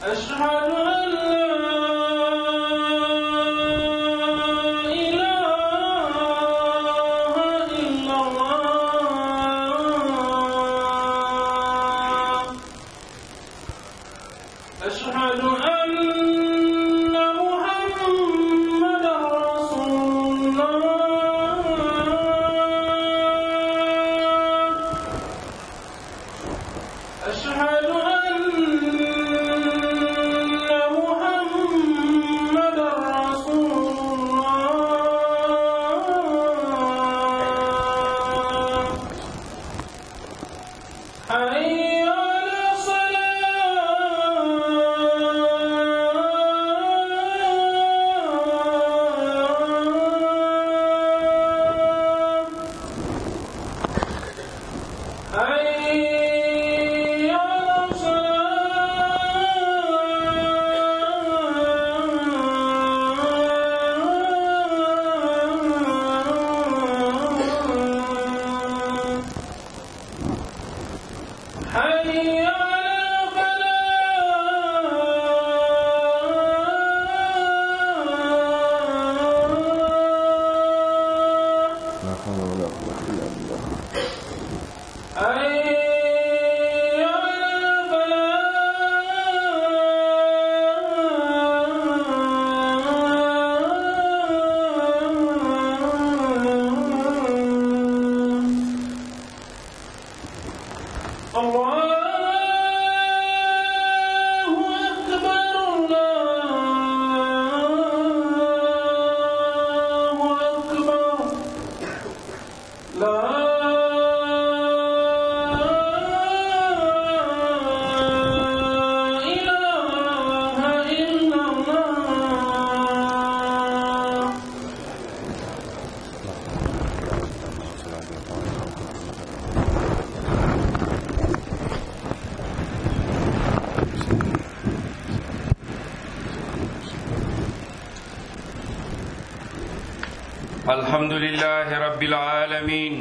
أشهد أن لا إله إلا الله أشهد أن محمدا رسول الله أشهد أن محمدا رسول الله حي على الصلاة حي على الصلاة حي على الفلاح لا حول ولا قوة إلا بالله حي على الفلاح الله أكبر الله أكبر لا إله إلا الله الحمد لله رب العالمين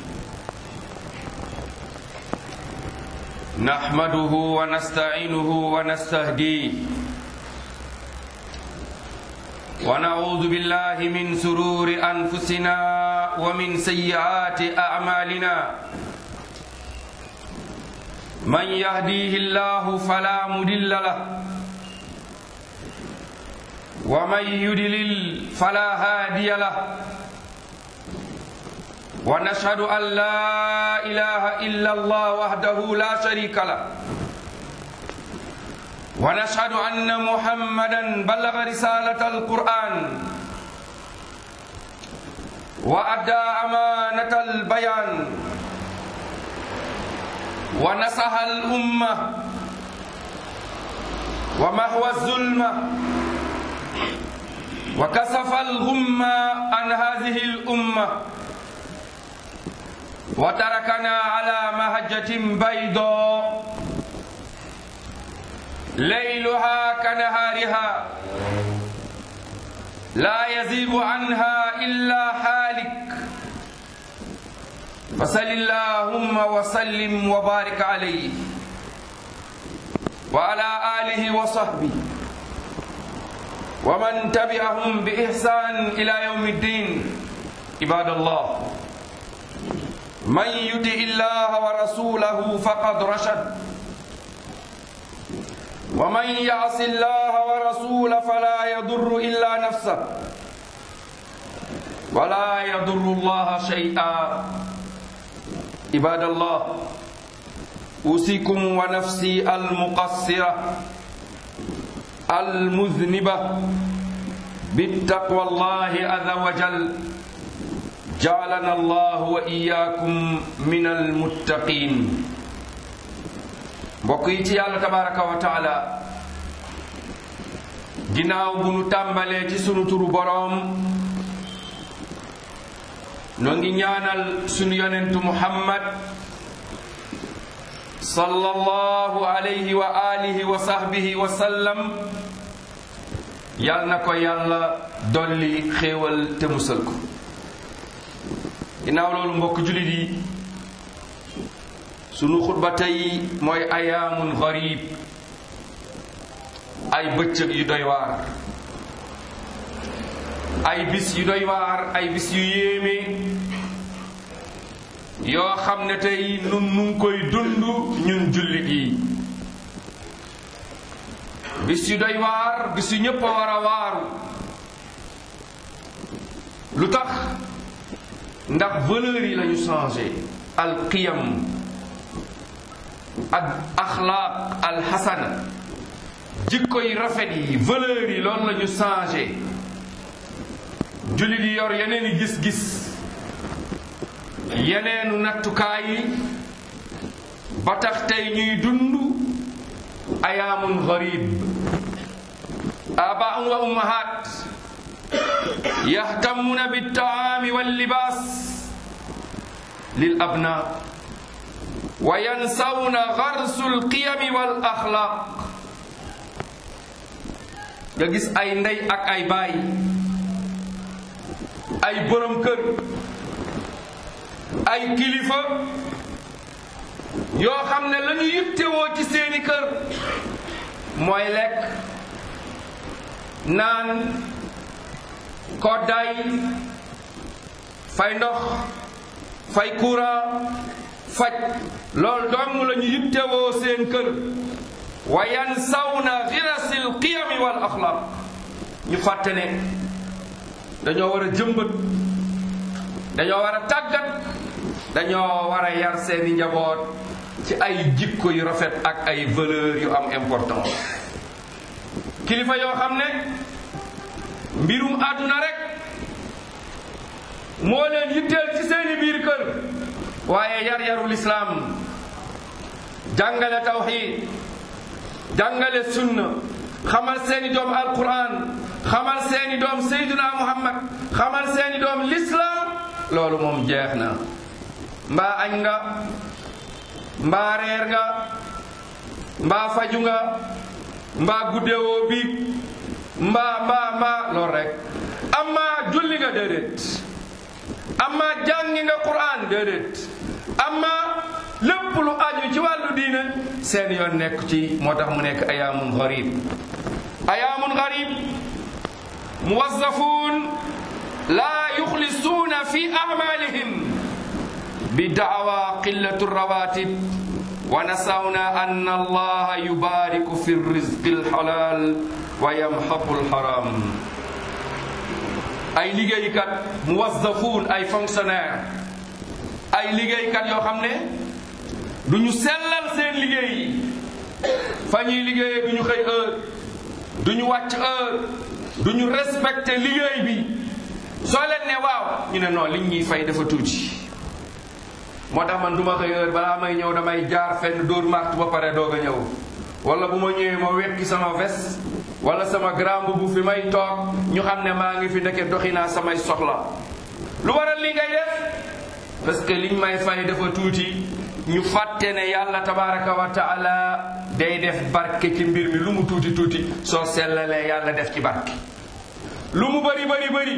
نحمده ونستعينه ونستهديه ونعوذ بالله من سرور أنفسنا ومن سيئات أعمالنا من يهديه الله فلا مضل له ومن يدلل فلا هادي له ونشهد أن لا إله إلا الله وحده لا شريك له ونشهد أن محمدا بلغ رسالة القرآن وأدى أمانة البيان ونصح الأمة ومحو الظلمة وكسف الغمة عن هذه الأمة وتركنا على مهجة بيضاء ليلها كنهارها لا يزيغ عنها إلا حالك فصل اللهم وسلم وبارك عليه وعلى آله وصحبه ومن تبعهم بإحسان إلى يوم الدين عباد الله من يطع الله ورسوله فقد رشد ومن يعص الله ورسوله فلا يضر إلا نفسه ولا يضر الله شيئا عباد الله أوصيكم ونفسي المقصرة المذنبة بالتقوى الله عز وجل جعلنا الله وإياكم من المتقين mbokk yi ci yàlla tabaraka wa taala ginnaaw bu nu tàmbalee ci sunu turu boroom noo ngi ñaanal sunu yonentu muhammad sallallahu alayhi wa alihi wa sahbihi wa sallam yal na ko yàlla dolli xéewal te musal ko ginnaaw loolu mbokk julit yi sunu xutba tey mooy ayaamun garib ay bëccëg yu doy waar ay bis yu doy waar ay bis yu yéeme yoo xam ne tey nun nu ngi koy dund ñun jullit yi bis yu doy waar bis yu ñépp a war a waaru lu tax ndax valeurs yi lañu changé al qiyam ak axlaaq al xasana jikko yi rafet yi valeurs yi loolu lañu changé jullit yi yor yeneen i gis-gis yeneenu nattukaay yi ba tax tey ñuy dund ayaamun garib abaun wa ummahat yahtamuna biltaami wallibaas lil abna wa yansawna garsu alqiyami wal axlaaq nga gis ay ndey ak ay baay ay borom kër ay kilifa yoo xam ne la ñu yittewoo ci seeni kër mooy lekk naan koddaay fay ndox fay courant faj loolu dong la ñu yittewoo seen kër wa yansawna girasil qiyami wal axlaq ñu fàtte ne dañoo war a jëmbat dañoo war a tàggat dañoo war a yar seeni njaboot ci ay jikko yu rafet ak ay valeur yu am importance kilifa yoo xam ne mbirum àdduna rek moo leen yitteel ci seeni biir kër waaye yar yarul islaam jàngale tawxiid jàngale sunna xamal seeni doom alquran xamal seeni doom seyduna muhammad xamal seeni doom lislaam loolu moom jeex na mbaa añ nga mbaa reer nga mbaa faju nga mbaa guddewoo biig mbaa mbaa mbaa loolu rek amma julli nga déedéet amma jàngi nga quran déedéet amma lépp lu aju ci wàllu diine seen yoon nekk ci moo tax mu nekk ayaamun garib ayaamun garib muwazzafun laa yuxlisuuna fi amalihim bi daawa qillatu rawatib wa nasawna an allaha yubariku fi rizqi alxalal wa yamxaqu alxaram ay liggéeykat muwazzafun ay fonctionnaire ay liggéeykat yoo xam ne du ñu sellal seen liggéey yi fa ñuy liggéeyee du ñu xëy heure du ñu wàcc heure du ñu respecté liggéey bi soo leen ne waaw ñu ne non liñ ñuy fay dafa tuuti moo tax man du ma xëy heure balaa may ñëw damay jaar fenn dóor martu ba pare doog a ñëw wala bu ma ñëwee ma wekki sama veste wala sama grand mbubb fi may toog ñu xam ne maa ngi fi ndeke doxi naa samay soxla lu waral li ngay def parce que liñ may fay dafa tuuti ñu fàtte ne yàlla tabaraka wa taala day def barke ci mbir mi lu mu tuuti tuuti soo sellalee yàlla def ci barke lu mu bari bari bari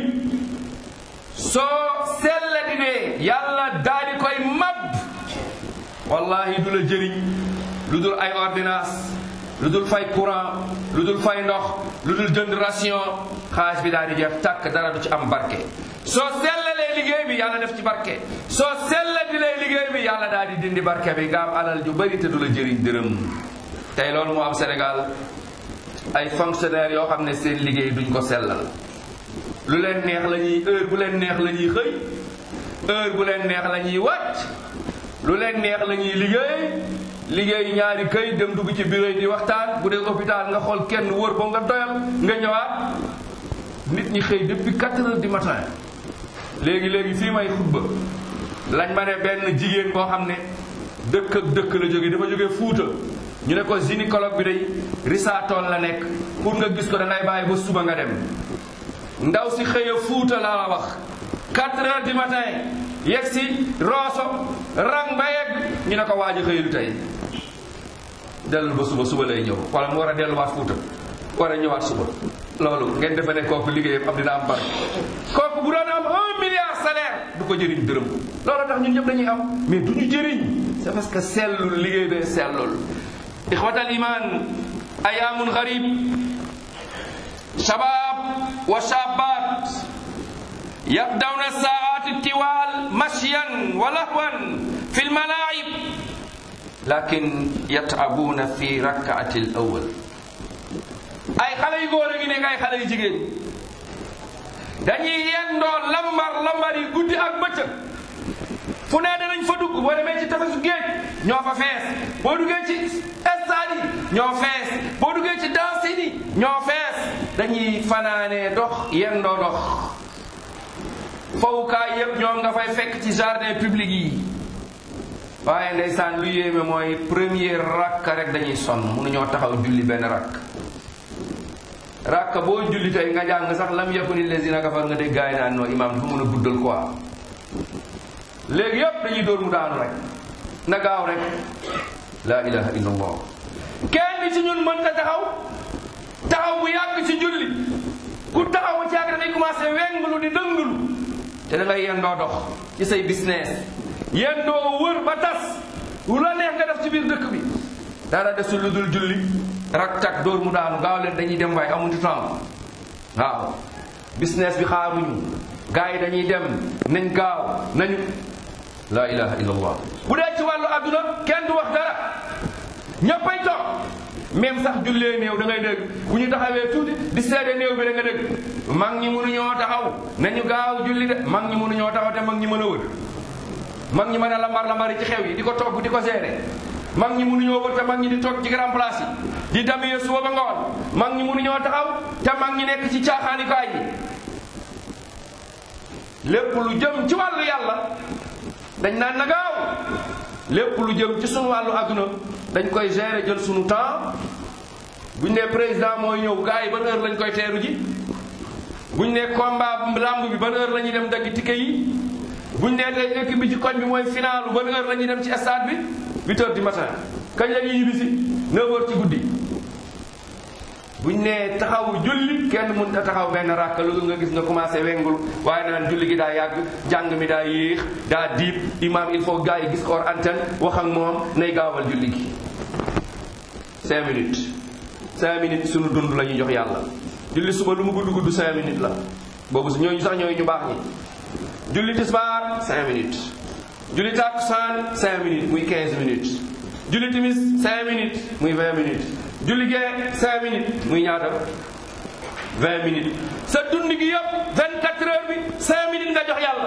soo sellati dee yàlla daal di koy mab wallahi du la jëriñ lu dul ay ordonnance lu dul fay courant lu dul fay ndox lu dul jënd ration xaalis bi daal di jeex tàkk dara du ci am barke soo sellalee liggéey bi yàlla def ci barke soo sellatilee liggéey bi yàlla daal di dindi barke bi nga am alal ju bari te du la jëriñ dërëm tey loolu moo am Sénégal ay fonctionnaires yoo xam ne seen liggéey duñ ko sellal lu leen neex la ñuy heure bu leen neex la ñuy xëy heure bu leen neex la ñuy wàcc lu leen neex la ñuy liggéey liggéey ñaari këy dem dugg ci bureau yi di waxtaan bu dee hôpital nga xool kenn wër ba nga doyal nga ñëwaat nit ñi xëy depuis 4 heures du matin léegi léegi fii may xutba lañ ma ne benn jigéen boo xam ne dëkk ak dëkk la jóge dafa jóge Fuuta ñu ne ko gynécologue bi day risaatool la nekk pour nga gis ko da ngay bàyyi ba suba nga dem ndaw si xëya Fuuta laa la wax 4 heures du matin yegg si rooso rang ba yegg ñu ne ko waaj a xëylu tey dellul ba suba suba lay ñëw wala mu war a delluwaat Fuuta war a ñëwaat suba loolu ngeen defe ne kooku liggéeyam am dina am barke kooku bu doon am un milliard salaire du ko jëriñ dërëm loolu tax ñun ñëpp dañuy am mais du ñu jëriñ c'est parce que sellul liggéey bee sellul ixwatal iman ayaamun garib shabab wa shabat yaqdawna saati tiwal mashyan wa lahwan fi lmalaib lakin yatabuna fi rakaati l awal ay xale yu góor a ngi nekk ay xale yu jigéen dañuy yendoo lambar lambar yi guddi ak bëccëg fu ne danañ fa dugg boo demee ci tefesu géej ñoo fa fees boo duggee ci stade yi ñoo fees boo duggee ci danse yi ñoo fees dañuy fanaanee dox yendoo dox fowukaay yépp ñoom nga fay fekk ci jardin public yi waaye ndeysaan lu yéeme mooy premier rakk rek dañuy sonn mënuñoo taxaw julli benn rakk rakk boo julli tey nga jàng sax lam yakuni lazina kafar nga dégg gaay naan noo imaam dafa mën a guddal quoi léegi yépp dañuy dóor mu daanu rek na gaaw rek la ilaha illa allah kenn ci ñun mën ta taxaw taxaw bu yàgg ci julli ku taxaw ba ci yàgg dafay commencé wenglu di dënglu te da ngay yendoo dox ci say business yendoo wër ba tas lu la neex nga def ci biir dëkk bi dara desul lu dul julli rak tak dóor mu daanu gaaw leen dañuy dem waaye amuñu temps waaw business bi xaaruñu gars yi dañuy dem nañ gaaw nañu la ilaha illallah bu dee ci wàllu adduna kenn du wax dara ñëppay toog même sax jullee néew da ngay dégg bu ñu taxawee tuuti di seede néew bi da nga dégg mag ñi mënuñoo taxaw nañu gaaw julli de mag ñi mënuñoo taxaw te mag ñi mën a wër mag ñi mën a lambar lambari ci xew yi di ko togg di ko seede mag ñi mënuñoo wër te mag ñi di toog ci grand place yi di damyee suba ba ngoon mag ñi mënuñoo taxaw te mag ñi nekk ci caaxaanikaay yi lépp lu jëm ci wàllu yàlla dañ naan na gaaw lépp lu jëm ci sunu wàllu adduna dañ koy gérer jël sunu temps buñ ne président mooy ñëw gars yi ban heure lañ koy teeru ji buñ ne combat lamb bi ban heure la ñuy dem dagg ticket yi buñ ne tey équipe bi ci koñ bi mooy finalu ban heure la ñuy dem ci stade bi huit heures du matin kañ la ñuy yibisi neuf heures ci guddi buñ ne taxawu julli kenn mun a taxaw benn ràkk lu nga gis nga commencé wengul waaye naan julli gi daa yàgg jàng mi daa yéex daa diib imam il faut gars yi gis ko hors antenne wax ak moom nay gaawal julli gi cinq minutes cinq minutes suñu dund la ñuy jox yàlla julli suba lu mu gudd gudd cinq minutes la boobu su ñooñu sax ñooy ñu baax ñi julli tisbaar cinq minutes julli takkusaan cinq minutes muy quinze minutes julli timis cinq minutes muy vingt minutes julli gee cinq minutes muy ñaata vingt minutes sa dund gi yëpp vingt quatre heures bi cinq minutes nga jox yàlla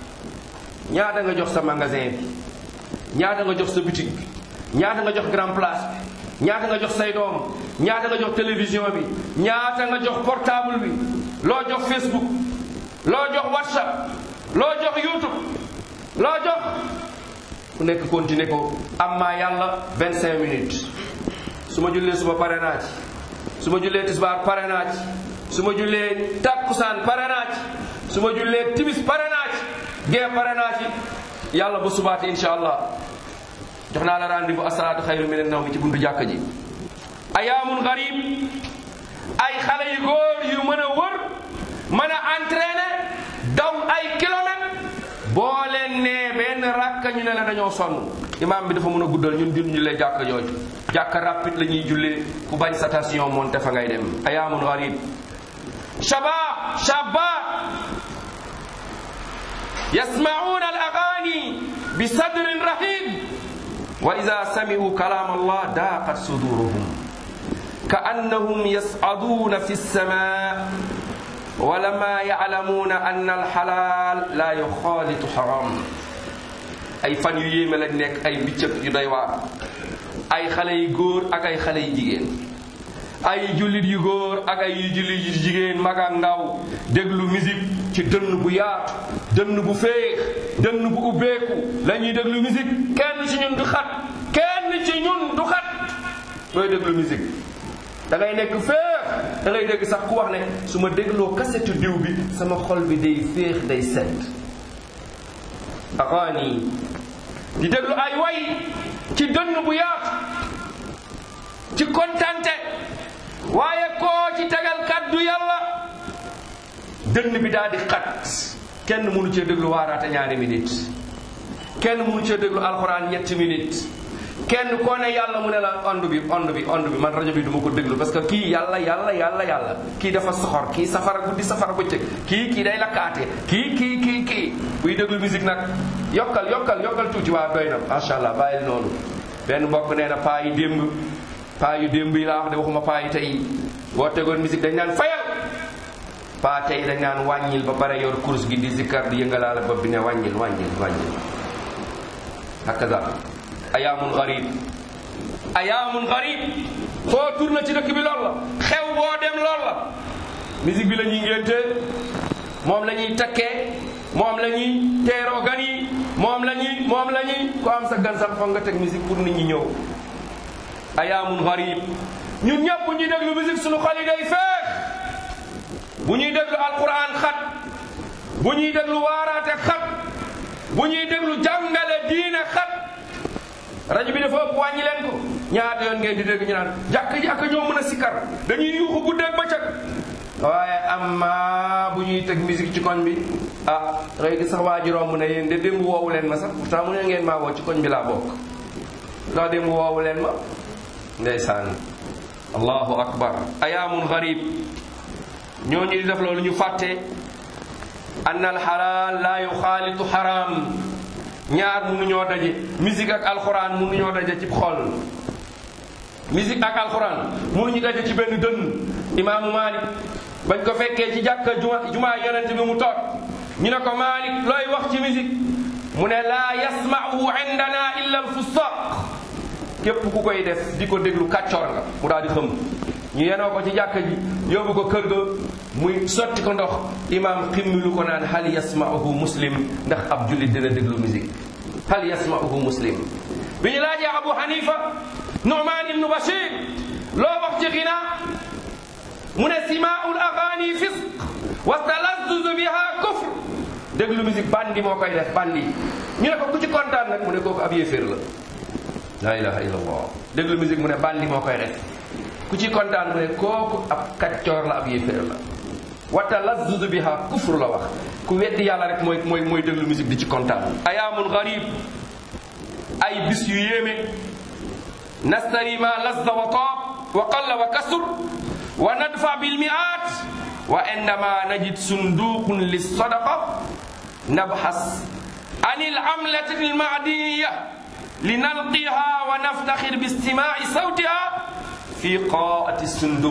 ñaata nga jox sa magasin bi ñaata nga jox sa boutique bi ñaata nga jox grand place bi ñaata nga jox say doom ñaata nga jox télévision bi ñaata nga jox portable bi loo jox facebook loo jox whatsapp loo jox youtube loo jox ku nekk continuer ko amma yàlla vingt cinq minutes su ma jullee suba pare naa ci su ma jullee tisbaar pare naa ci su ma jullee takkusaan pare naa ci su ma jullee timis pare naa ci gee pare naa ci yàlla bu subaati insha allah jox naa la rendez-vous asalaatu xayru min an-nawm ci buntu jàkka ji ayaamun garib ay xale yu góor yu mën a wër mën a entraîner daw ay kilomètres boo leen nee benn rakka ñu ne la dañoo sonn imaam bi dafa mën a guddal ñun jun ñu lay jàkka jooju jàkka rapide la ñuy jullee ku bañ sa station monte fa ngay dem ayaamun garib shabab shabab yasmauna al agani bi sadrin rahib wa ida sami'u kalam allah daqat suduruhum كأنهم يصعدون في السماء ولما يعلمون أن الحلال لا يخالط حرام ay fan yu yéeme lañ nekk ay biccëg yu doy waar ay xale yu góor ak ay xale yu jigéen ay jullit yu góor ak ay yu jullit yu jigéen mag ak ndaw déglu musique ci dënn bu yaatu dënn bu féex dënn bu ubbeeku la ñuy déglu musique kenn ci ñun du xat kenn ci ñun du xat looy déglu musique da ngay nekk féex da ngay dégg sax ku wax ne su ma dégloo kasetu diw bi sama xol bi day féex day sedd axaani di déglu ay way ci dënn bu yaatu ci kontante waaye koo ci tegal kaddu yàlla dënn bi daal di xat kenn mënu cee déglu waaraate ñaari minute kenn mënu cee déglu alxuraan ñetti minute kenn koo ne yàlla mu ne la ond bi ond bi ond bi man rajo bi du ma ko déglu parce que kii yàlla yàlla yàlla yàlla kii dafa soxor kii safara guddi safara bëccëg kii kii day lakkaate kii kii kii kii buy déglu musique nag yokkal yokkal yokkal tuuti waa doy na macha allah bàyyil noonu benn mbokk nee na paa yi démb paa yu démb yi laa wax de waxuma paa yi tey boo tegoon musique dañ naan fayal paa tey dañ naan wàññil ba pare yor course gi di zikkar di yëngalaale bopp bi ne wàññil wàññil wàññil hakaza ayaamun garib ayaamun garib foo tourné ci dëkk bi lool la xew boo dem lool la musique bi la ñuy ngénte moom la ñuy takkee moom la ñuy teeroo gan yi moom la ñuy moom la ñuy ko am sa gan sax foog nga teg musique pour nit ñi ñëw ayaamun garib ñun ñëpp bu ñuy déglu musique suñu xol yi day feex bu ñuy déglu alquran xat bu ñuy déglu waaraate xat bu ñuy déglu jàngale diine xat rajo bi dafa ëpp wàññi leen ko ñaata yoon ngeen di dégg ñu naan jàkk jàkk ñoo mën a sikkar dañuy yuuxu guddeeg bëccëg waaye amma bu ñuy teg musique ci koñ bi ah xëy gi sax waa ji romb ne yéen de démb woowu leen ma sax pourtant mu ne ngeen maa woo ci koñ bi laa bokk ndax démb woowu leen ma ndeysaan allahu akbar ayaamun garib ñooñu di def loolu ñu fàtte ann alxalaal laa yuxaalitu xaraam ñaar mënuñoo daje musique ak alxuraan mënuñoo daje ci xol musique ak alxuraan mënuñu daje ci benn dënn imaamu Malik bañ ko fekkee ci jàkka juma jumaa yonent bi mu toog ñu ne ko Malik looy wax ci musique mu ne laa yasma'u indana illa alfusaq képp ku koy def di ko déglu kàccoor nga mu daal di xëm ñu yenoo ko ci jàkka ji yóbbu ko kër ga muy sotti ko ndox imaam ximmilu ko naan hal yasma'uhu muslim ndax ab jullit dina déglu musique hal yasma'uhu muslim bi ñu laajee abu hanifa nu'man ibnu bashir loo wax ci xinaa mu ne simaa'ul agaani fisq wa talazzuzu biha kufr déglu musique bandi moo koy def bandi ñu ne ko ku ci kontaan nag mu ne kooku ab yéeféer la la ilaha illallah déglu musique mu ne bandi moo koy def ku ci kontaan mu ne kooku ab kaccoor la ab yéeféer la wa talazzuzu biha kufr la wax ku weddi yàlla rek mooy mooy mooy déglu musique di ci kontaan ayaamun garib ay bis yu yéeme nastari ma lazza wa taab wa qalla wa kasur wa nadfa bil mi'at wa indama najid sunduqun lissadaqa nabhas an al amlati al ma'diyya linalqiha wa naftakhir bi istima'i sawtiha fi qaati sunduq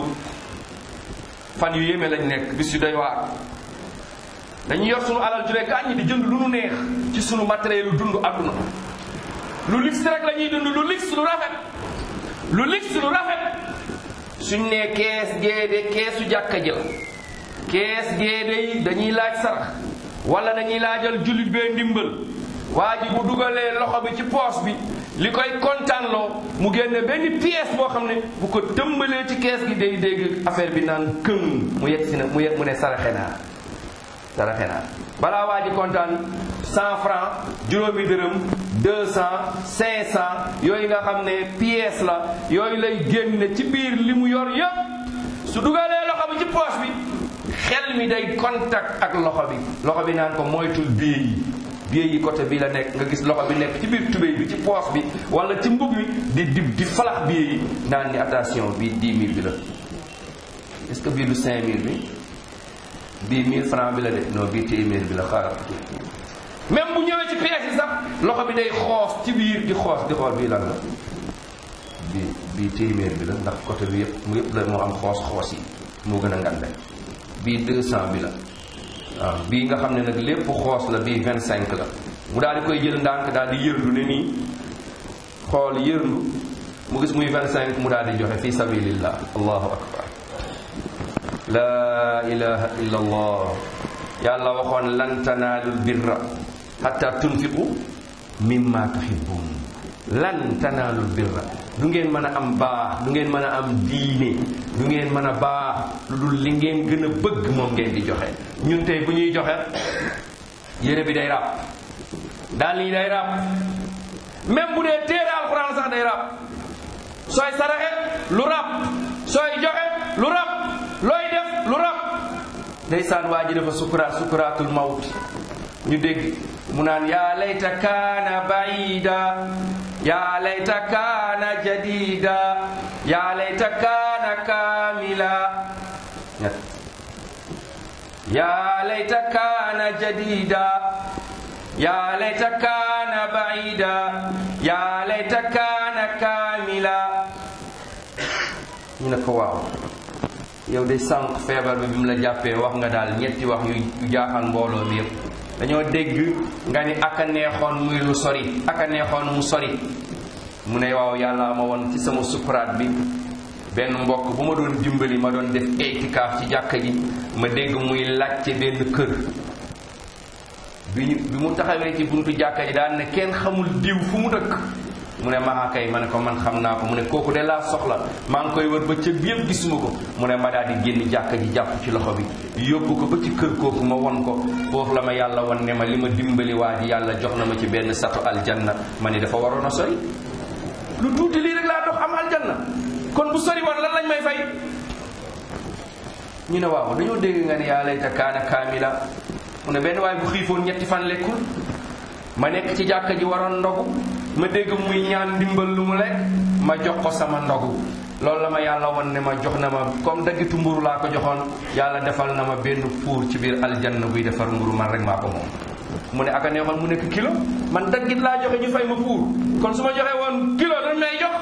fan yu yéeme lañ nekk bis yu doy waar dañuy yor sunu alal jure gàññi di jënd lu nu neex ci sunu matériel yu dund àdduna lu lix rek la ñuy dund lu lix lu rafet lu lix lu rafet suñ ne kees géede keesu jàkka ji la kees géede yi dañuy laaj sarax wala dañuy laajal jullit bee ndimbal waa ji bu dugalee loxo bi ci poos bi li koy kontaanloo mu génne benn pièce boo xam ne bu ko tëmbalee ci kees gi day dégg affaire bi naan këng mu yegg si na mu yegg mu ne saraxe naa saraxe naa balaa waa ji kontaan cent franc juróomi dërëm deux cent cinq cent yooyu nga xam ne pièce la yooyu lay génne ci biir li mu yor yépp su dugalee loxo bi ci poos bi xel mi day contact ak loxo bi loxo bi naan ko moytul bii yi bii yi côté bi la nekk nga gis loxo bi nekk ci biir tubéy bi ci poos bi wala ci mbub mi di di di falax bii yi naan ni attention bii dix mille bi la est-ce que bii du cinq mille bi bii mille franc bi la de non bii téeméer bi la xaaral même bu ñëwee ci pièce yi sax loxo bi day xoos ci biir di xoos di xool bii lan la bii bii téeméer bi la ndax côté bi yëpp mu yëpp la moo am xoos xoos yi moo gën a ngande bii deux cent bi la waaw bii nga xam ne nag lépp xoos la bii vingt cinq la mu daal di koy jël ndànk daal di yërndu ne nii xool yërndu mu gis muy vingt cinq mu daal di joxe fi sabilillah allahu akbar la ilaha illa allah yàlla waxoon lan tanaalul birra hatta tunfiqu mimma tuhibbun lan tanaalul birra du ngeen mën a am baax du ngeen mën a am diine du ngeen mën a baax lu dul li ngeen gën a bëgg moom ngeen di joxe ñun tey bu ñuy joxe yére bi day ràpp daal yi day ràpp même bu dee téere alxuraan sax day ràpp sooy saraxe lu ràpp sooy joxe lu ràpp looy def lu ràpp ndeysaan waa ji dafa sukuraat sukuraatul mawt ñu dégg mu naan yaa layta kaana baida ya layta kaana jadida ya layta kaana kaamila ñett ya layta kaana jadida ya layta kaana baida ya layta kaana kaamila ñu ne ko waaw yow de sànq feebar bi bi mu la jàppee wax nga daal ñetti wax yu yu jaaxal mbooloo mi yépp dañoo dégg nga ni aka neexoon muy lu sori aka neexoon mu sori mu ne waaw yàlla ma woon ci sama sukuraat bi benn mbokk bu ma doon dimbali ma doon def itikaaf ci jàkka ji ma dégg muy laajte benn kër bi ñu bi mu taxawee ci buntu jàkka ji daan ne kenn xamul diw fu mu dëkk mu ne maa kay ma ne ko man xam naa ko mu ne kooku de laa soxla maa ngi koy wër ba cëg bi yëpp gisuma ko mu ne ma daal di génn jàkka ji jàpp ci loxo bi yóbbu ko ba ci kër kooku ma won ko foofu la ma yàlla won ne ma li ma dimbali waa ji yàlla jox na ma ci benn satu aljanna ma ni dafa waroon a sori lu tuuti lii rek laa dox am aljanna kon bu sori woon lan lañ may fay ñu ne waaw dañoo dégg nga ne yaa layta kaana kaamila mu ne benn waay bu xiifoon ñetti fan lekkul ma nekk ci jàkka ji waroon ndogu ma dégg muy ñaan ndimbal lu mu lekk ma jox ko sama ndogu loolu la ma yàlla won ne ma jox na ma comme daggitu mburu laa ko joxoon yàlla defal na ma benn fuur ci biir aljanna buy defar mburu man rek maa ko moom mu ne aka neexoon mu nekk kilo man daggit laa joxe ñu fay ma fuur kon su ma joxe woon kilo dañ may jox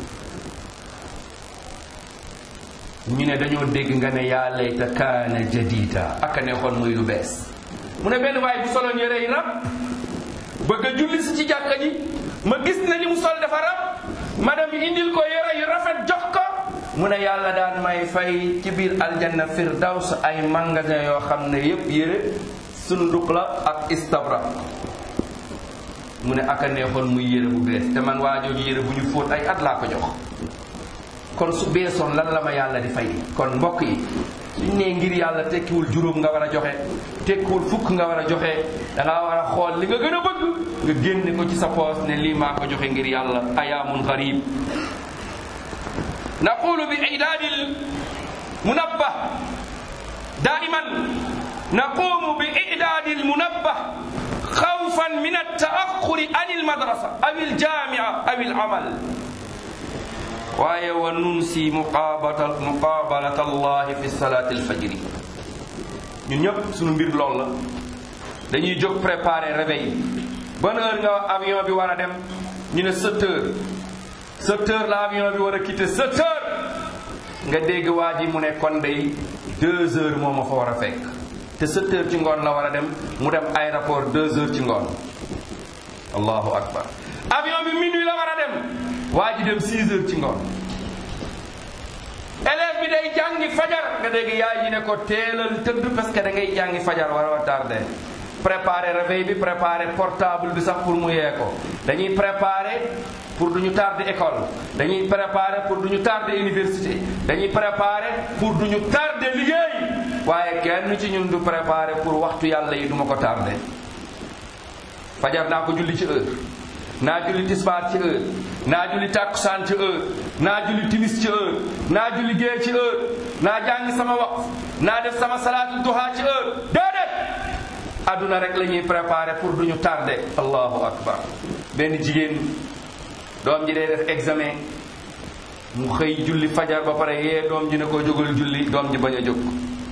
ñu ne dañoo dégg nga ne yaa layta kaana jadida aka neexoon muy lu bees mu ne benn waay bu soloon yére yi rab bëgg a julli si ci jàkka ji ma gis ne li mu sol dafa rab ma dem indil ko yére yu rafet jox ko mu ne yàlla daan may fay ci biir aljanna firdaws ay magasin yoo xam ne yépp yére sunduk la ak istabra mu ne aka neexoon muy yére bu bees te man waa jooju yére bu ñu fóot ay at laa ko jox kon su beesoon lan la ma yàlla di fay kon mbokk yi suñ nee ngir yàlla tekkiwul juróom nga war a joxe tekkiwul fukk nga war a joxe da ngaa war a xool li nga gën a bëgg nga génne ko ci sa poos ne lii maa ko joxe ngir yàlla ayaamun garib naqulu bi idaadil munabbah daiman naqumu bi idaadil munabbah xawfan min altaaxuri an almadrasa aw aljamia aw alamal waaye wa nunsi muqaabata muqaabalata allahi fi salaati alfajri ñun ñëpp suñu mbir lool la dañuy jóg préparer réveil ban heure nga avion bi war a dem ñu ne sept heures sept heures la avion bi war a quitter sept heures nga dégg waa ji mu ne kon day deux heures moo ma fa war a fekk te sept heures ci ngoon la war a dem mu dem aéroport deux heures ci ngoon allahu akbar avion bi minuit la war a dem waa ji dem 6 heures ci ngoon élève bi day jàngi fajar nga dégg yaay ji ne ko teelal tëdd parce que da ngay jàngi fajar war a tardé préparer réveil bi préparer portable bi sax pour mu yee ko dañuy préparer pour du ñu tardé école dañuy préparer pour du ñu tardé université dañuy préparer pour du ñu tardé liggéey waaye kenn ci ñun du préparer pour waxtu yàlla yi du ma ko tardé fajar naa ko julli ci heure naa julli tisbaar ci heure naa julli tàkkusaan ci heure naa julli timis ci heure naa julli gée ci heure naa jàngi sama waqf naa def sama salaatu duha ci heure déedéet adduna rek la ñuy préparé pour du ñu tardé allahu akbar benn jigéen doom ji day def examen mu xëy julli fajar ba pare yee doom ji ne ko jógal julli doom ji bañ a jóg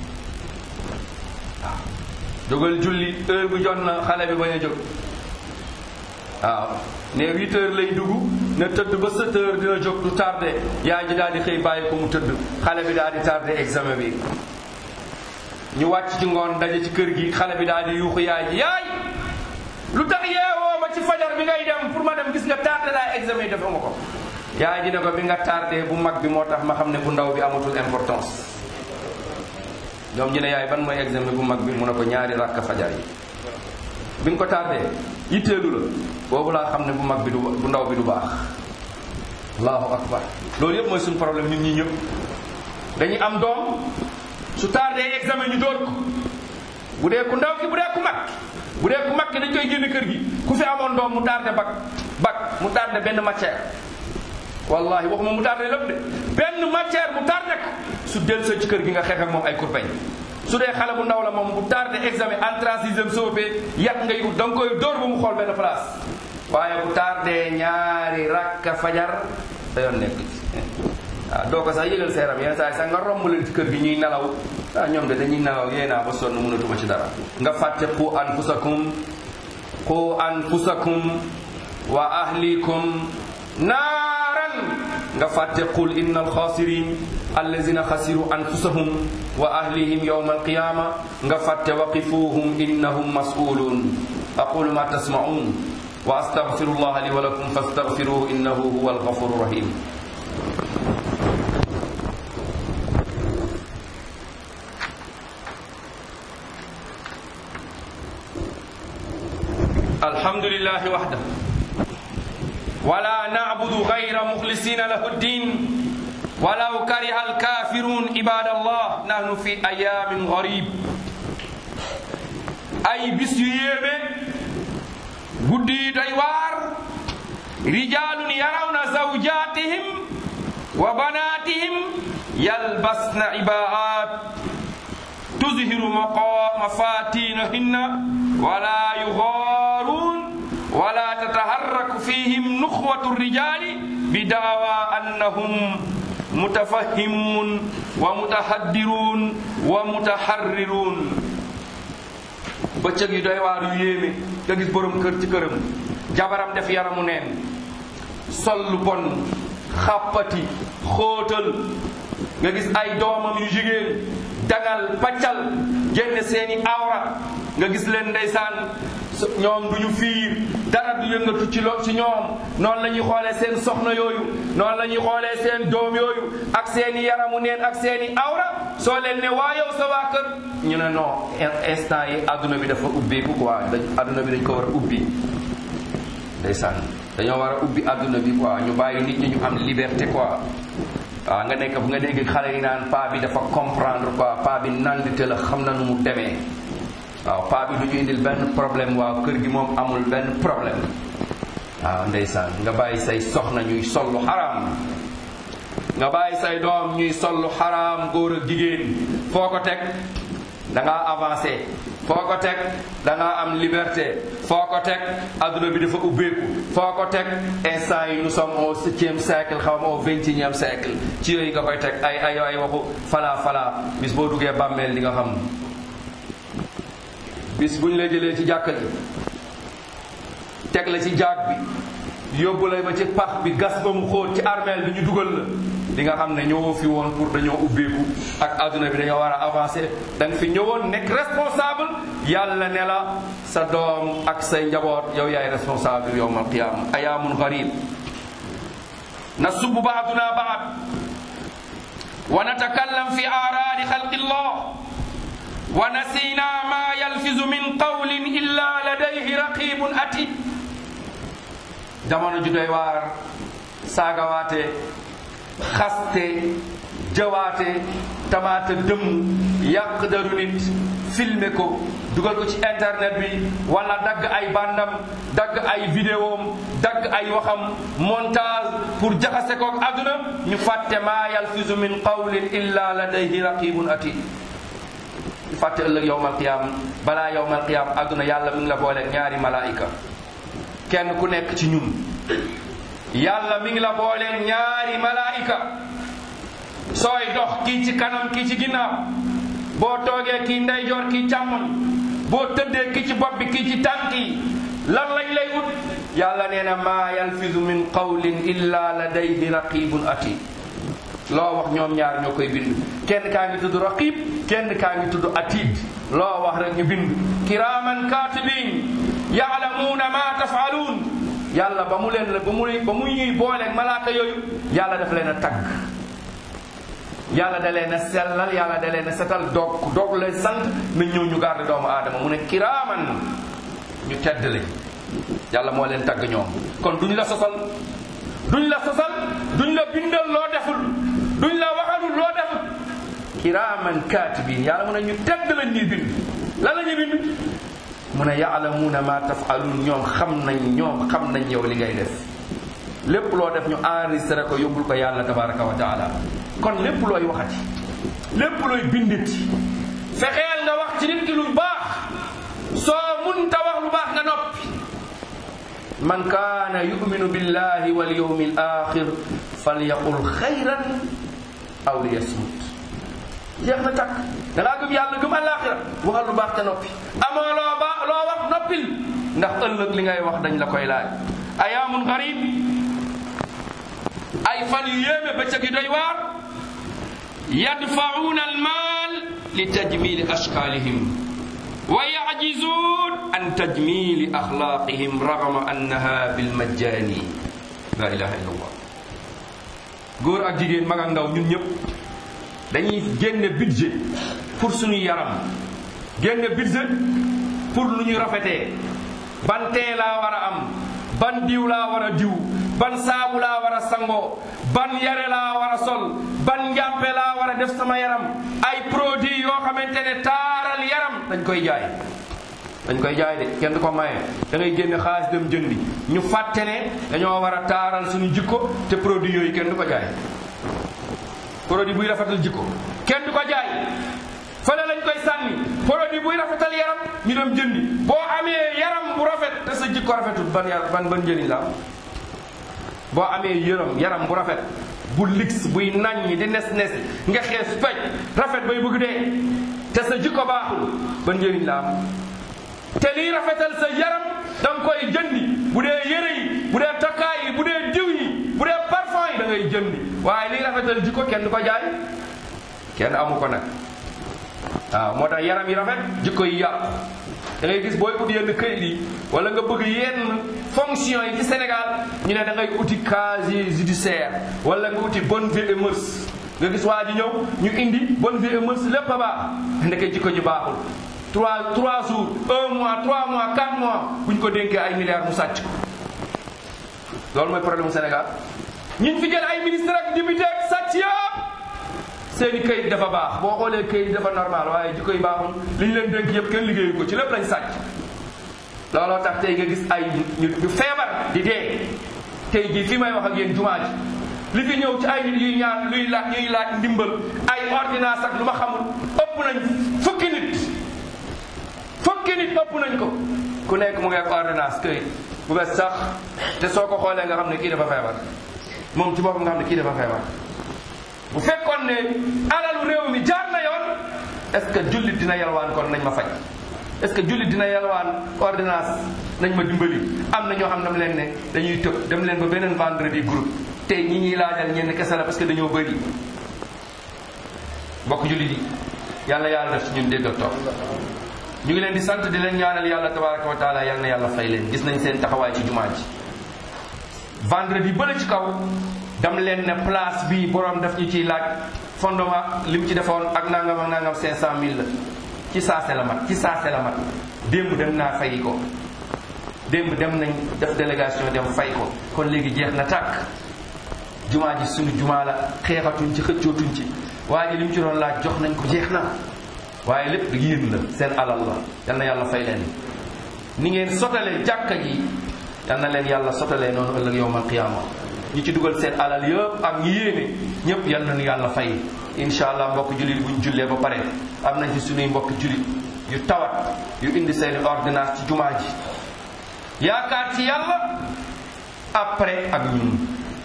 waaw jógal julli heure bu jot na xale bi bañ a jóg waaw ne huit heures lay dugg na tëdd ba sept heures dina jóg du tardé yaay ji daal di xëy bàyyi ko mu tëdd xale bi daal di tardé examen bi ñu wàcc ci ngoon daje ci kër gi xale bi daal di yuuxu yaay ji yaay lu tax yeewoo ma ci fajar bi ngay dem pour ma dem gis nga tardé laa examen yi dafa ma ko yaay ji ne ko bi nga tardé bu mag bi moo tax ma xam ne bu ndaw bi amatul importance ñoom ñu ne yaay ban mooy examen bu mag bi mu ne ko ñaari rakk fajar yi bi nga ko tardé yitteelu la boobu laa xam ne bu mag bi du bu ndaw bi du baax allahu akbar loolu yëpp mooy suñu problème ñun ñi ñëpp dañuy am doom su tardé examen ñu door ko bu dee ku ndaw ki bu dee ku mag bu dee ku mag ki dañ koy génn kër gi ku fi amoon doom mu tardé bac bac mu tardé benn matière wallahi waxuma mu tardé lépp de benn matière mu tardé ko su del sa ci kër gi nga xeex ak moom ay kurpeñ su dee xale bu ndaw la moom bu tardé examen entrée en sixième COP yàq ngay ut da nga koy dóor ba mu xool benn place waaye bu tardé ñaari rakka fajar da yoon nekk ci waaw doo ko sax yëgal seeram yenn saa yi sax nga romb leen ci kër gi ñuy nelaw ah ñoom de dañuy nelaw yéen naa ba sonn mënatuma ci dara nga fàtte qu anfusakum qu anfusakum wa ahlikum naaran nga fàtte qul inna alxaasirin allazina xasiru anfusahum wa ahlihim yawma alqiyama nga fàtte waqifuhum innahum mas'ulun aqulu ma tasma'un wa astaghfiru allaha li wa lakum fastaghfiruhu innahu huwa alghafuru rahim الحمد لله وحده ولا نعبد غير مخلصين له الدين ولو كره الكافرون عباد الله نحن في ايام غريب اي بس ييمه غدي دوي وار رجال يرون زوجاتهم وبناتهم يلبسن عباءات تظهر مفاتينهن ولا يغارون ولا تتحرك فيهم نخوة الرجال بدعوى أنهم متفهمون ومتحدرون ومتحررون bëccëg yu doy waar yu yéeme nga gis borom kër ci këram jabaram def yaramu neen sol lu bon xàppati xóotal nga gis ay doomam yu jigéen dangal paccal génne seeni awra nga gis leen ndeysaan ñoom du ñu fiir dara du yëngatu ci lo ci ñoom noonu la ñuy xoolee seen soxna yooyu noonu la ñuy xoolee seen doom yooyu ak seeni yaramu neen ak seeni awra soo leen ne waa yow sa waa kër ñu ne non instant yi adduna bi dafa ubbeeku quoi dañ adduna bi dañ ko war a ubbi ndeysaan dañoo war a ubbi adduna bi quoi ñu bàyyi nit ñi ñu am liberté quoi waaw nga nekk bu nga dégg xale yi naan paa bi dafa comprendre quoi paa bi nandite la xam na nu mu demee waaw paa bi du ñu indil benn problème waaw kër gi moom amul benn problème waaw ndeysaan nga bàyyi say soxna ñuy sollu xaraam nga bàyyi say doom ñuy sollu xaraam góor ak jigéen foo ko teg da ngaa avancé foo ko teg da ngaa am liberté foo ko teg adduna bi dafa ubbeeku foo ko teg instant yi nous sommes au septième siècle xaw ma au vingt et unième siècle ci yooyu nga koy teg ay ay ay waxu fala fala bis boo duggee bàmmeel li nga xam bis bu ñu la jëlee ci jàkka ji teg la ci jaag bi yóbbu la ba ci pax bi gas ba mu xóot ci armeel bi ñu dugal la di nga xam ne ñëwoo fi woon pour dañoo ubbeeku ak adduna bi dañoo war a avancer da nga fi ñëwoon nekk responsable yàlla ne la sa doom ak say njaboot yow yaay responsable yowm alqiyama ayaamun garib nasubbu baaduna baad wa natakallam fi aaraadi xalqi llah wa nasina ma yalfizu min qawlin illa ladayhi raqibun atid jamono ju doy waar saagawaate xaste jawaate tamaata dëmm yàq daru nit filmer ko dugal ko ci internet bi wala dagg ay bandam dagg ay vidéom dagg ay waxam montage pour jaxase kook àdduna ñu fàtte maa yalfizu min qawlin illa ladayhi raqibun atid ñu fàtte ëllëg yowmal qiyaam balaa yowmal qiyaam àdduna yàlla mi ngi la boole ñaari malaayika kenn ku nekk ci ñun yàlla mi ngi la boole ñaari malaayika sooy dox kii ci kanam kii ci ginnaaw boo toogee kii ndeyjoor kii càmmoñ boo tëddee kii ci bopp bi kii ci tànk yi lan lañ lay ut yàlla nee na maa yalfizu min qawlin illa ladayhi raqibun atid loo wax ñoom ñaar ñoo koy bind kenn kaa ngi tudd raqib kenn kaa ngi tudd atid loo wax rek ñu bind kiraman katibin yaalamuuna ma tafaluun yàlla ba mu leen la ba mu ba mu ñuy booleeg malaaka yooyu yàlla daf leen a tagg yàlla da leen a sellal yàlla da leen a setal doog doog leen sant nañ ñëw ñu garde doomu aadama mu ne kiraaman ñu tedd lañ yàlla moo leen tagg ñoom kon duñ la sosal duñ la sosal duñ la bindal loo deful duñ la waxalul loo deful kiraaman kaatibin yàlla mu ne ñu tedd lañ ñuy bind lan la ñuy bind mu ne yaalamuuna ma tafaluun ñoom xam nañ ñoom xam nañ yow li ngay def lépp loo def ñu enregistré ko yóbbul ko yàlla tabaraka wa taala kon lépp looy waxati lépp looy bindati fexeel nga wax ci nit ki lu baax soo munta wax lu baax nga noppi man kaana yuminu billahi wal yawmi al axir falyaqul xayran aw liyasmut jeex na takk da ngaa gëm yàlla gëm àllaaxira waxal lu baax te noppi amoo loo baax loo wax noppil ndax ëllëg li ngay wax dañ la koy laaj ayaamun garib ay fan yu yéeme bëccëg yu doy waar yadfa'uuna almaal li tajmili ashkaalihim wa ya'jizuun an tajmili axlaaqihim ragama annaha bilmajjaani la ilaha illa allah góor ak jigéen mag ak ndaw ñun ñëpp dañuy génne budget pour suñu yaram génne budget pour lu ñu rafetee ban tee laa war a am ban diw laa war a diw ban saabu laa war a sangoo ban yare laa war a sol ban njàppe laa war a def sama yaram ay produits yoo xamante ne taaral yaram dañ koy jaay dañ koy jaay de kenn du ko maye da ngay génne xaalis dem jëndi ñu fàtte ne dañoo war a taaral suñu jikko te produit yooyu kenn du ko jaay produit buy rafetal jikko kenn du ko jaay fële lañ koy sànni produit buy rafetal yaram ñu dem jëndi boo amee yaram bu rafet te sa jikko rafetul ban yaram ban ban njëriñ la am boo amee yaram yaram bu rafet bu lix buy naññi di nes nes nga xees pej rafet bay bëgg dee te sa jikko baaxul ban njëriñ la am te liy rafetal sa yaram da nga koy jëndi bu dee yére yi bu dee takkaay yi bu dee diw yi bu dee parfum yi da ngay jëndi waaye liy rafetal jikko kenn du ko jaay kenn amu ko nag waaw moo tax yaram yi rafet jikko yi yàqu da ngay gis booy ut yenn këyit yi wala nga bëgg yenn fonction yi ci Sénégal ñu ne da ngay uti casier judiciaire wala nga uti bonne vie et mœurs nga gis waa ji ñëw ñu indi bonne vie et mœurs lépp a baax ndeke jikko ji baaxul trois trois jours un mois trois mois quatre mois bu ñu ko dénkee ay milliards mu sàcc ko loolu mooy problème mu Sénégal ñiñ fi jël ay ministre ak député ak sàcc yëpp seeni këyit dafa baax boo xoolee këyit dafa normal waaye jikko yi baaxul li ñu leen dénk yëpp kenn liggéeyu ko ci lépp lañ sàcc looloo tax tey nga gis ay ñu ñu feebar di dee tey jii fi may wax ak yéen jumaa ji li fi ñëw ci ay nit yuy ñaan luy laaj ñuy laaj ndimbal ay ordonnance ak lu ma xamul ëpp nañ fukki nit fukki nit ëpp nañ ko ku nekk mu ngi ak ordonnance këyit bu bees sax te soo ko xoolee nga xam ne kii dafa feebar moom ci boppam nga xam ne kii dafa feebar bu fekkoon ne alalu réew mi jaar na yoon est-ce que jullit dina yalwaan kon nañ ma faj est-ce que jullit dina yalwaan ordonnance nañ ma dimbali am na ñoo xam ne leen ne dañuy tëb dem leen ba beneen vendredi groupe tey ñi ñuy laajal ñenn kese la parce que dañoo bëri mbokk jullit yi yàlla yàlla def ci ñun dégg ak topp ñu ngi leen di sant di leen ñaanal yàlla tabaraka wa taala yal na yàlla fay leen gis nañ seen taxawaay ci jumaa ji vendredi bële ci kaw dam leen ne place bi borom daf ñu ciy laaj fondement li mu ci defoon ak nangam ak nangam 500000 la ci saase la mat ci saase la mat démb dem naa fay ko démb dem nañ def délégation dem fay ko kon léegi jeex na tàkk jumaa ji suñu jumaa la xeexatuñ ci xëccootuñ ci waa ji li mu ci doon laaj jox nañ ko jeex na waaye lépp yéen la seen alal la yal na yàlla fay leen ni ngeen sotalee jàkka ji yal na leen yàlla sotalee noonu ëllëg yowmal qiyaama ñi ci dugal seen alal yëpp ak ñi yéene ñëpp yal nañu yàlla fay incha allah mbokk jullit buñ jullee ba pare am nañ ci suñuy mbokk jullit yu tawat yu indi seeni ordonnance ci jumaa ji yaakaar ci yàlla après ak ñun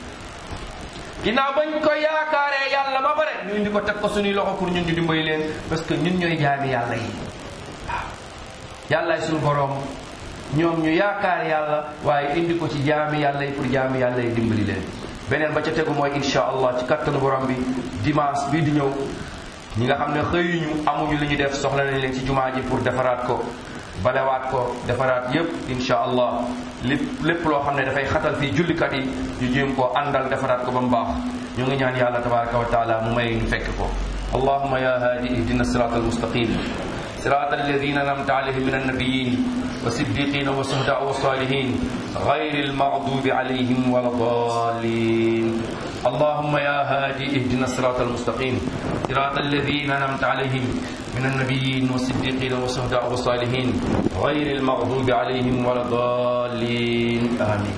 ginnaaw bañ ko yaakaaree yàlla ba pare ñu indi ko teg ko suñuy loxo pour ñun ñu dimbali leen parce que ñun ñooy jaami yàlla yi waaw yàllaay suñu boroom ñoom ñu yaakaar yàlla waaye indi ko ci jaami yàlla yi pour jaami yàlla yi dimbali leen beneen ba ca tegu mooy insha allah ci kattanu borom bi dimanche bii di ñëw ñi nga xam ne xëyuñu amuñu li ñu def soxla nañ leen ci jumaa ji pour defaraat ko balewaat ko defaraat yépp insha allah lépp lépp loo xam ne dafay xatal fii jullikat yi ñu jéem koo àndal defaraat ko ba mu baax ñu ngi ñaan yàlla tabaraka wa taala mu may ñu fekk ko allahuma ya haadi ihdina sirat almustaqim صراط الذين أنعمت عليهم من النبيين والصديقين والشهداء والصالحين غير المغضوب عليهم ولا الضالين اللهم يا هادي اهدنا الصراط المستقيم صراط الذين أنعمت عليهم من النبيين والصديقين والشهداء والصالحين غير المغضوب عليهم ولا الضالين آمين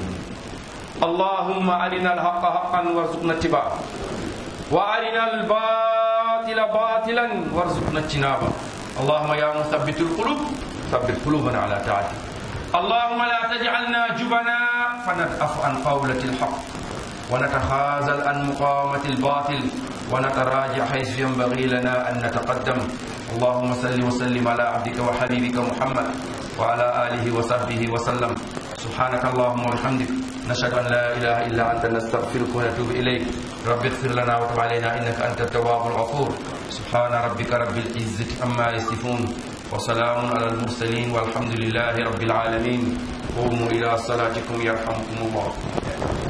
اللهم أرنا الحق حقا وارزقنا اتباعه وأرنا الباطل باطلا وارزقنا اجتنابه اللهم يا مثبت القلوب ثبت قلوبنا على طاعتك اللهم لا تجعلنا جبنا فندأف عن قولة الحق ونتخاذل عن مقاومة الباطل ونتراجع حيث ينبغي لنا أن نتقدم اللهم صل وسلم على عبدك وحبيبك محمد وعلى آله وصحبه وسلم سبحانك اللهم وبحمدك نشهد أن لا إله إلا أنت نستغفرك ونتوب إليك رب اغفر لنا وتب علينا إنك أنت التواب الغفور سبحان ربك رب العزة عما يصفون وسلام على المرسلين والحمد لله رب العالمين قوموا إلى صلاتكم يرحمكم الله